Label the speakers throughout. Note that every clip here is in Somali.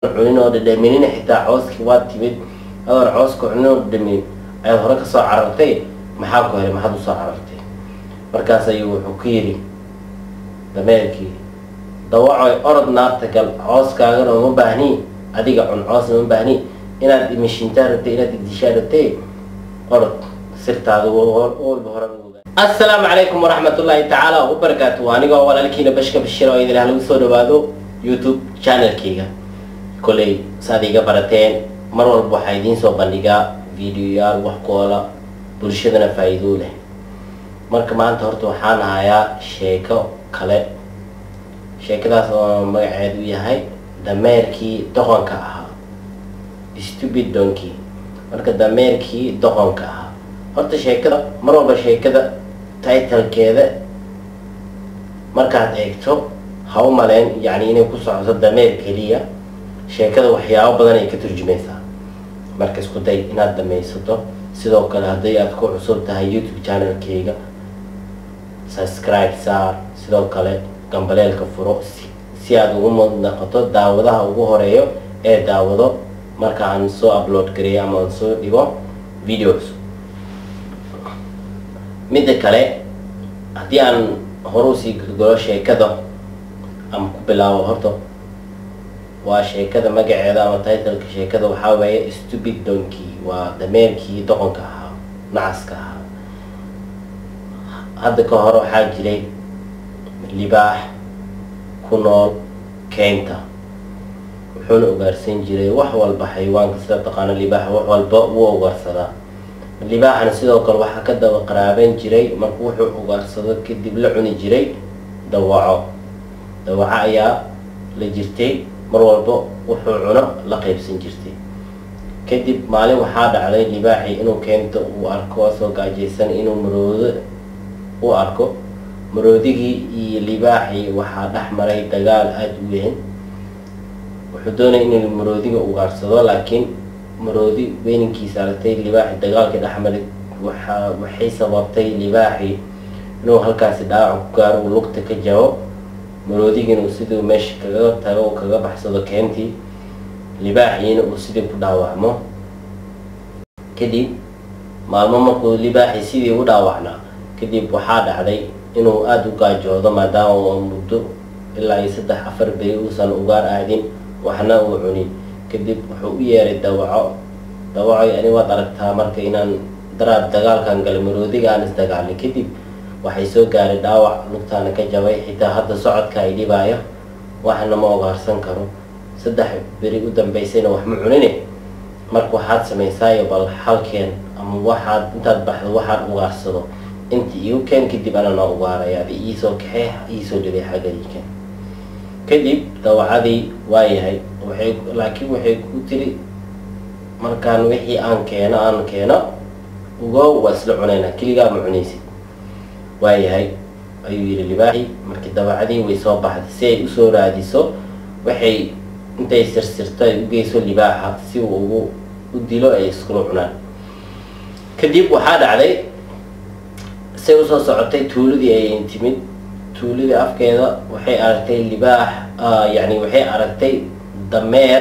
Speaker 1: cunin oo dhadhaminina xitaa cooskii waa timid adoon cooska cunin oo dhadhaminin ayaad hore kasoo carartay maxaa ku helay maxaad usoo carartay markaas ayuu wuxuu ku yidhi dameerkii dawacoy orod naarta gal cooskaagana uma baahni adiga cun coosna uma baahni inaad imishintaa rabtay inaad idishaa rabtay orod sirtaada hore assalaamu calaykum waraxmat ullaahi tacaala wabarakaatu anigoo walaalkiina bashka bashir oo idin lagu soo dhawaado youtube channelkayga kolley saad iga barateen mar walba waxaa idiin soo bandhigaa videoyaal wax koola bulshadana faa-iidoo leh marka maanta horta waxaan hayaa sheeko kale sheekadaas oo magaceedu yahay dameerkii doqonka ahaa stupid donkey marka dameerkii doqonka ahaa horta sheekada mar walba sheekada titlkeeda markaad eegto ha u maleen yacni inay ku socoto dameer keliya sheekada waxyaabo badan ay ka turjumaysaa marka isku day inaad dhamaysato sidoo kale hadday aad ku cusub tahay youtube channelkayga subscribe saar sidoo kale gambaleelka furo si aada ugu mud noqoto daawadaha ugu horeeyo ee daawado marka aan soo upload gareeyo ama aan soo dhigo videos midda kale haddii aan hore usii gudgalo sheekada ama ku bilaabo horta waa sheekada magaceeda ama titleka sheekada waxaa weeye stupid donkey waa dameerkii doqonka ahaa nacaska ahaa hadda ka hore waxaa jiray libaax ku nool keynta wuxuuna ugaarsan jiray wax walba xayawaanka sida taqaano libaax wax walba wuu ugaarsadaa libaaxana sidoo kale waxaa ka daba qaraaban jiray marka wuxuu ugaarsado kadib la cuni jiray dawaco dawaco ayaa la jirtay mar walba wuxuu cuno la qaybsan jirtay kadib maalin waxaa dhacday libaaxii inuu keento uu arko asoo gaajaysan inuu maroodo u arko maroodigii iyo libaaxii waxaa dhex maray dagaal aada u weyn wuxuu doonaya inuu maroodiga ugaarsado laakiin maroodi weyninkiisa aragtay libaaxi dagaalkii dhexmaray waxa waxay sababtay libaaxii inuu halkaasi dhaawac ku gaaro uu lugta ka jabo maroodigina uu siduu meesha kaga tago uu kaga baxsado keentii libaaxiina uu sidii ku dhaawacmo kadib maalmo markuu libaaxii sidii u dhaawacnaa kadib waxaa dhacday inuu aada u gaajoodo maadaama uu muddo ilaa iyo saddex afar beri uusan ugaar aadin waxna uu cunin kadib wuxuu u yeeray dawaco dawacoy ani waad aragtaa marka inaan daraad dagaalkan galay maroodiga aan isdagaalnay kadib waxay soo gaaray dhaawac lugtaana ka jabay xitaa hadda socodka ay dhibaayo waxna ma ogaarsan karo saddex beri u dambaysayna wax ma cunine marka waxaad samaysaayo bal halkeen ama waxaad intaad baxdo waxaad ugaarsado inta igu keen kadib ana noo ugaaraya adi iisoo kaxee iisoo dhibay xagadiika kadib dawacadii waayahay waxay laakiin waxay ku tiri markaan wixii aan keeno aan keeno ugo waa isla cunaynaa keligaa ma cunaysid waayahay ayuu yihi libaaxi markii dawacadii way soo baxday si ay usoo raadiso waxay intay sirsirto ay u geyso libaaxa si uu ugu u dilo ay iskula cunaan kadib waxaa dhacday say usoo socotay tuuladii ay timid tuuladii afkeeda waxay aragtay libaax yacni waxay aragtay dameer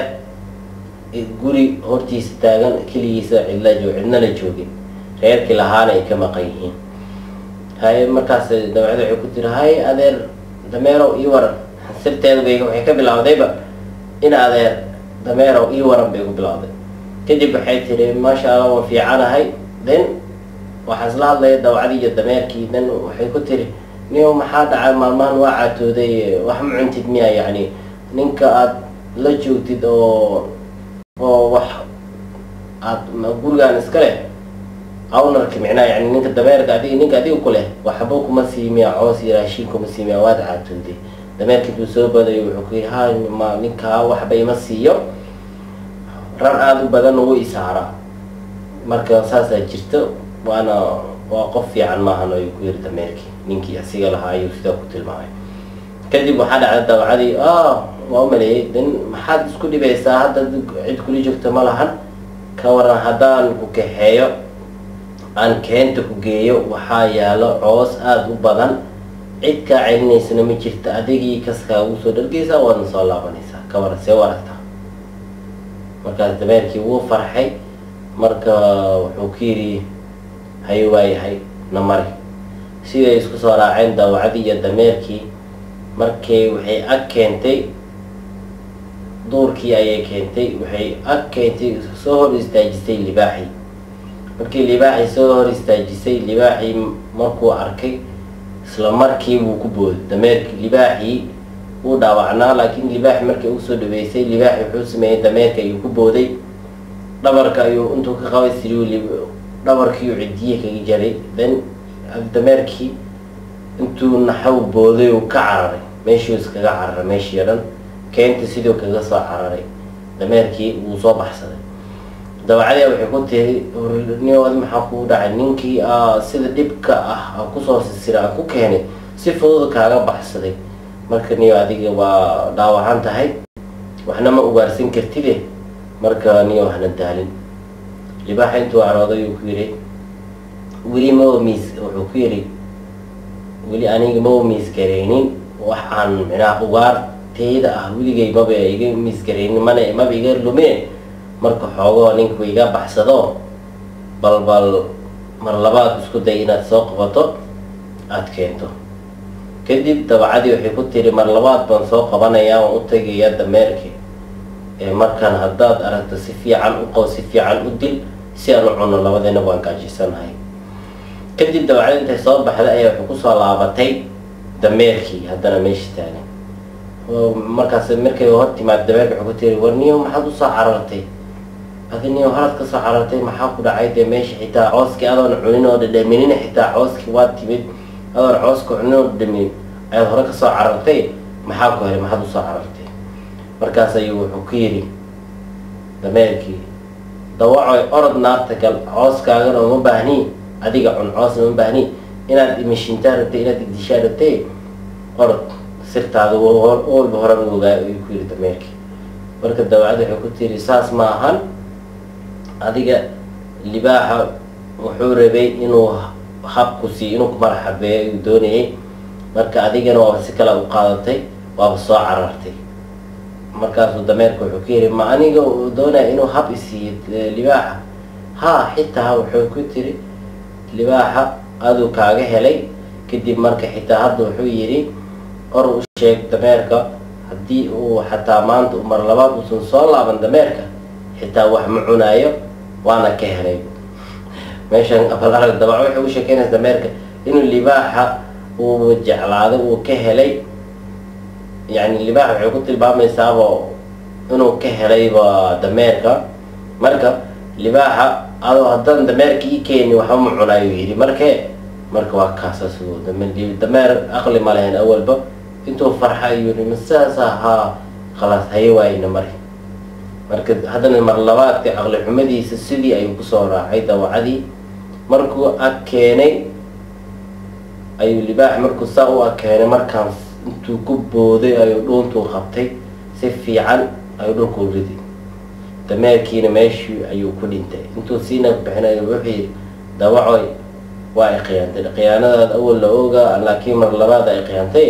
Speaker 1: guri hortiisa taagan keligiisa cidla joog cidna la joogin reerkii lahaana ay ka maqan yihiin haye markaas dabeecada waxay ku tiri hay adeer dameerow ii waran sirteeda bay waxay ka bilowdayba in adeer dameerow ii waran bay ku bilowday kadib waxay tiri maasha allah waan fiicanahay then waxaa isla hadlaya dawacdii iyo dameerkii then waxay ku tiri niyo maxaa dhacay maalmahan waa caatooday wax ma cuntid miya yacni ninka aada la joogtid oo oo wax aad gurigaan iska leh awnarka micnaha yani ninka dameerka adig ninka adiga ku leh waxba kuma sii miya coos iyo raashiin kuma sii miya waad caatooday dameerka intuu soo badayo wuxuu ku yihi ha ma ninkaa waxba ima siiyo ran aada u badan ugu isaaraa marka saasaa jirto waana waa qof fiican maahan ayuu ku yiri dameerkii ninkii asiga lahaa ayuu sidaa ku tilmaamay kadib waxaa dhacday dawacadii ah waa u maleeyay den maxaad isku dhibaysaa hadda cid kula joogto ma lahan ka waran haddaan ku kaxeeyo aan keenta ku geeyo waxaa yaalo coos aada u badan cid kaa celinaysana ma jirta adigii kaskaa ugu soo dhargeysaa waadna soo laabanaysaa ka waran see u aragtaa markaas dameerkii wuu farxay marka wuxuu ku yidhi hay waayahay na mari siday isku soo raaceen dawacadii iyo dameerkii markay waxay ag keentay duurkii ayay keentay waxay ag keentay soo hor istaajisay libaaxii markii libaaxii soo hor istaajisay libaaxii markuu arkay isla markii buu ku booday dameerkii libaaxii wuu dhaawacnaa laakiin libaaxi markay ugu soo dhaweysay libaaxi wuxuu sameeyey dameerka ayuu ku booday dhabarka ayuu intuu ka qabay siriu dhabarkiiu cidiye kaga jaray then dameerkii intuu naxaw booday uu ka cararay meeshuu iskaga cararay meeshii o dhan keenta siduu kaga soo cararay dameerkii wuu soo baxsaday dawacadii waxay ku tiri niod maxaa kuu dhacay ninkii sida dhibka ah kusoo sisira aan ku keenay si fudud kaaga baxsaday marka niyo adiga waa dhaawacan tahay waxna ma ugaarsan kartide marka niyo hana daalin libaaxa intuu carooday uu ku yidhi weli ma miis wuxuu ku yidhi weli aniga ma miisgaraynin wax aan minaa ugaarteyda ah weligay maba iga miisgaraynin mana maba iga lumeen marka xoogoo ninku iga baxsado bal bal mar labaad isku day inaad soo qabato aada keento kadib dabacadii waxay ku tiri mar labaad baan soo qabanayaa waan u tegayaa dameerki ee markaan haddaad aragto si fiican u qow si fiican u dil si aan u cuno labadeena waan gaajisanahay kadib dabacadii intay soo baxday ayaa waxay kusoo laabatay dameerkii haddana meesha taagan markaas markay hor timaad dameerki waxay ku tiri war niyo maxaad usoo carartay adi niyo horaad kasoo carartay maxaa ku dhacay dee meesha xitaa cooskii adoon cunin oo dhadhaminina xitaa cooskii waa timid adoon cooska cunin oo dhadhaminin ayaad hore kasoo carartay maxaa ku helay maxaad usoo carartay markaas ayuu wuxuu ku yidhi dameerkii dawacoy orod naarta gal cooskaagana uma baahni adiga cun coosna uma baahni inaad imishintaa rabtay inaad igdishaa rabtay orod sirtaada walba horan ogaa ayuu ku yidhi dameerkii marka dawacad waxay ku tiri saas ma ahan adiga libaaxa wuxuu rabay inuu habku sii inuu ku marxabeeyo ayuu doonayay marka adigana waaba si kale u qaadatay waaba soo carartay markaasuu dameerka wuxuu ku yidhi ma aniga uu doonaya inuu hab isiiyo libaaxa haa xitaa wuxuu ku tiri libaaxa aduu kaaga helay kadib marka xitaa hadda wuxuu yidhi or u sheeg dameerka haddii uu xataa maanta mar labaad uusan soo laaban dameerka xitaa wax ma cunaayo waana ka helay meeshan abalarag dabac waxay u sheekeynaysa dameerka inuu libaaxa uu jeclaaday uu ka helay yani libaaxa waxay ku tilmaamaysaaba inuu ka helayba dameerka marka libaaxa adoo haddaan dameerka ii keeni waxba ma cunaayo yidhi markee marka waa kaasaas dameer aqli ma lahayn awalba intuu farxa ayuu yidhi ma sidaas ahaa khalaas haye waayna mari marka haddana mar labaadka aqli xumadiisa sidii ayuu kusoo raacay dawacadii markuu ag keenay ayuu libaax markuu saa u ag keenay markaan intuu ku booday ayuu dhuuntuu qabtay si fiican ayuu dhulkuu ridi dameerkiina meeshii ayuu ku dhintay intuu siina bixinayo wuxuu yidhi dawacoy waa ay khiyaantay khiyaanadaad awal la ogaa laakiin mar labaad ay khiyaantay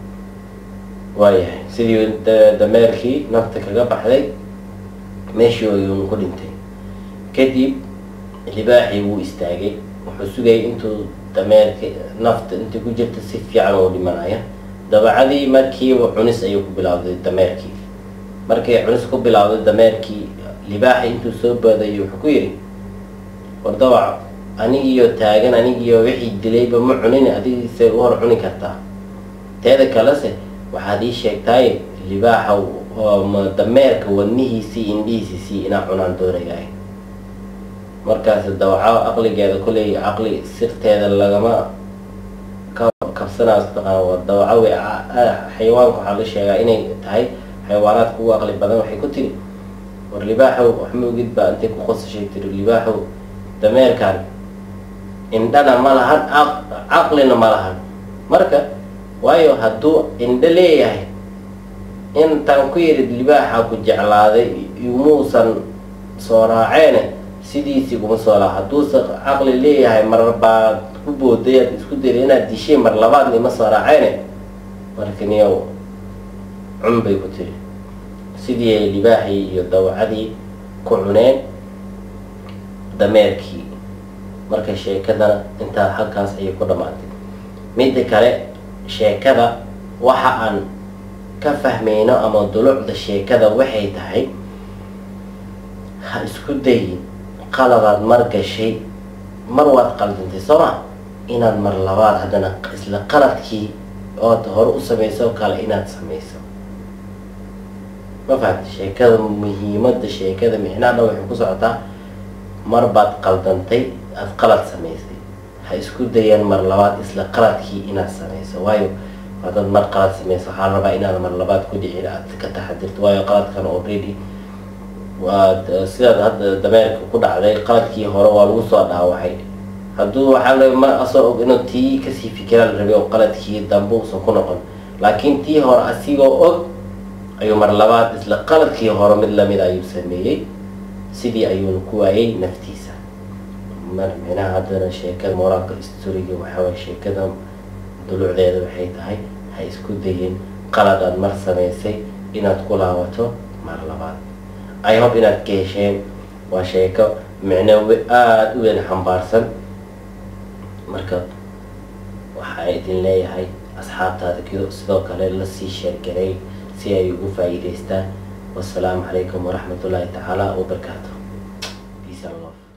Speaker 1: waayahay sidii dameerkii nafta kaga baxday meeshii ayuun ku dhintay kadib libaaxii wuu istaagay wuxuu sugayay intuu dameerka nafta intii ku jirta si fiican oo dhimanaya dabacadii markiiba cunis ayuu ku bilowday dameerkii markay cunis ku bilowday dameerkii libaaxii intuu soo baadayo wuxuu ku yidhi war dawac anigiyo taagan anigiyo wixii dilayba ma cunin adigiise u hor cuni kartaa teeda kalese waxaad ii sheegtaaye libaaxa dameerka wadnihiisii indhihiisisii inaa cunaan doonayaay markaas dawaco aqligeeda kuley caqli sirteeda lagama kabsanaayo taqaana dawaco wey xayawaanka waxaa la sheegaa inay tahay xayawaanaadka ugu aqli badan waxay ku tiri war libaaxow wax ma ogid baa intay ku qosashay tiri libaaxow dameerkan indhana ma lahan caqlina ma lahan marka waayo hadduu indho leeyahay intaan ku yidhi libaaxa ku jeclaaday umuusan soo raaceene sidiisii kuma soo laa hadduuse caqli leeyahay mar baad ku booday aad isku dayda inaad dishay mar labaadna ima soo raaceene marka niyow cun bay ku tiri sidii libaaxii iyo dawacadii ku cuneen dameerkii marka sheekadana intaa halkaas ayay ku dhammaatay midda kale sheekada waxa aan ka fahmayno ama dulucda sheekada waxay tahay ha isku dayin qaladaad mar gashay mar waad qaldantay soo ma inaad mar labaad haddana isla qaladkii ood hore u samayso oo kale inaad samayso ma fahamta sheekada muhiimada sheekada micnaha waxay ku socotaa mar baad qaldantay aada qalad samaysay ha isku dayaan mar labaad isla qaladkii inaad samayso waayo haddaad mar qalad samayso waxaa la rabaa inaad mar labaad ku dhicin aad ka taxadirto waayo qaladkan already waad sidaad hadda dameerka ku dhacday qaladkii hore waa lagu soo dhaawacay hadduu waxaa la ma asoo og inuu tii kasii fikira la rabay oo qaladkii dambe uusan ku noqon laakiin tii hore asigoo og ayuu mar labaad isla qaladkii hore mid lamid ayuu sameeyey sidii ayuuna ku waayay naftiisa mar micnaha haddana sheekada moraalka storiga waxaaway sheekada dulucdeeda waxay tahay ha isku dayin qalad aad mar samaysay inaad ku laabato mar labaad i hope inaad ka hesheen waa sheeko micno aada u weyn xambaarsan marka waxaa idin leeyahay asxaabtaada kido sidoo kale lasii sheergaray si ay ugu faa'iidaystaan wasalaamu calaykum waraxmat ullaahi tacaala wabarakaatu peace and love